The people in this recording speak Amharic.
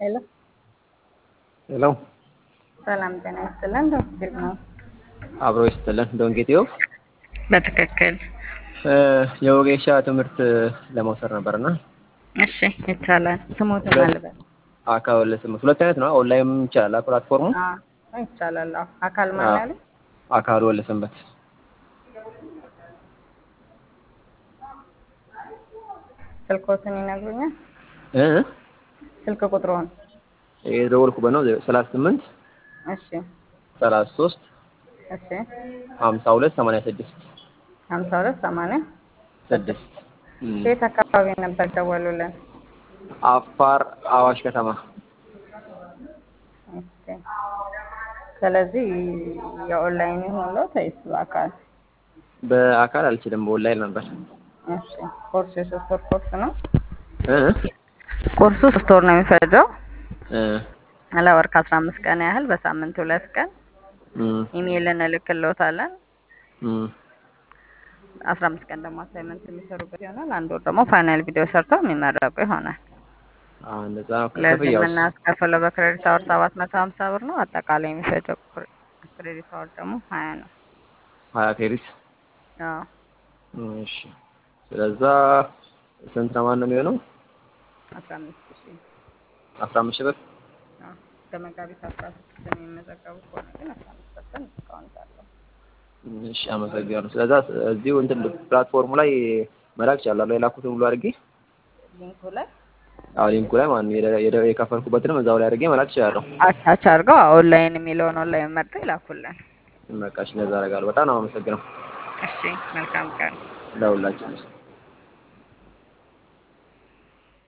ሄሎ ሄሎ ሰላም ጤና ይስጥልን። ዶክተር ነው አብሮ ይስጥልን። ዶንጌቴዮ በትክክል የወጌሻ ትምህርት ለመውሰድ ነበርና እሺ፣ ይቻላል። ስሞትን አልበል አካል ስምንት ሁለት አይነት ነው። ኦንላይን ይቻላል ፕላትፎርሙ አዎ ይቻላል። አዎ አካል ማን ያለ አካል ወለ ሰንበት ስልኮትን ይነግሩኛል። እ ስልክ ቁጥሩን የደወልኩበት ነው ሰላሳ ስምንት እሺ፣ ሰላሳ ሶስት እሺ፣ ሀምሳ ሁለት ሰማንያ ስድስት ሀምሳ ሁለት ሰማንያ ስድስት የት አካባቢ ነበር ደወሉልን? አፋር አዋሽ ከተማ ኦኬ። ስለዚህ የኦንላይን የሆነው ተይስ በአካል በአካል አልችልም፣ በኦንላይን ነበር። እሺ። ኮርሱ የሶስት ወር ኮርስ ነው። እ ኮርሱ ሶስት ወር ነው የሚፈጀው እ ለወር ከአስራ አምስት ቀን ያህል በሳምንት ሁለት ቀን እም ኢሜይል እንልክልዎታለን። እም አስራ አምስት ቀን ደግሞ አሳይመንት የሚሰሩበት ይሆናል። አንድ ወር ደግሞ ፋይናል ቪዲዮ ሰርተው የሚመረቁ ይሆናል። አዎ እንደዛ ለዚህ ክፍያው የምናስከፍለው በክሬዲት አወር ሰባት መቶ ሀምሳ ብር ነው። አጠቃላይ የሚፈጀው ክሬዲት አወር ደግሞ ሀያ ነው። ሀያ ክሬዲት አዎ እሺ። ስለዛ ስንት ነው ማን ነው የሚሆነው? አስራ አምስት ሺህ አስራ አምስት ሺህ ብር አዎ እስከ መጋቢት አስራ ስድስት የሚመዘገቡ ከሆነ ግን አስራ አምስት ፐርሰንት ዲስካውንት አለው። እሺ አመሰግናለሁ። ስለዛ እዚሁ እንትን ፕላትፎርሙ ላይ መላክ ይቻላል። የላኩትን ሁሉ አድርጌ ሊንኩ ላይ አዎ ሊንኩ ላይ ማለት ነው የደ- የደ- የከፈልኩበትንም እዛው ላይ አድርጌ መላክ ይችላለሁ። አቻች አድርገው ኦንላይን የሚለውን ኦንላይን መርጠው ይላኩልን። በቃ እሺ፣ እንደዛ አደርጋለሁ። በጣም ነው አመሰግነው እሺ መልካም ቀን። ለሁላችን